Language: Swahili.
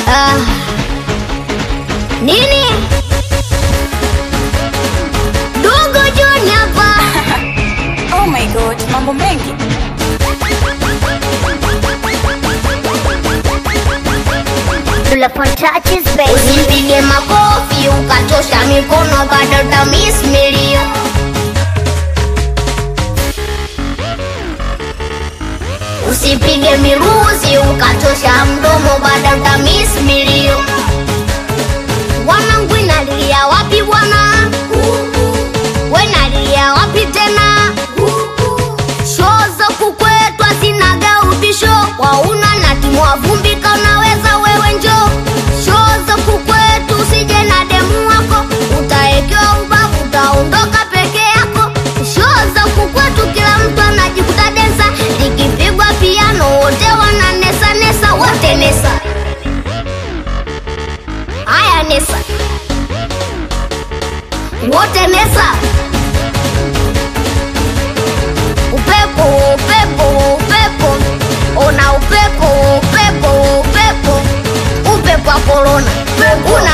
Ah. Nini? Dogo John hapa. Oh my god, mambo mengi. Usipige makofi ukatosha mikono bado utamis milio. Usipige miruzi ukatosha mdomo bado utamis milio. Wanangu inalia wapi bwana? We nalia wapi tena? Shoo za kukwetu hazinaga ubisho, wauna na timu wa vumbi kaunaweza wewe njo. Shoo za kukwetu usije na demu wako, utaekewa ubavu, utaondoka peke yako. Shoo za kukwetu kila mtu anajikuta densa, likipigwa piano wote wananesa nesa, wote nesa. Haya nesa, wote nesa. upepo upepo upepo ona upepo upepo upepo upepo wa korona una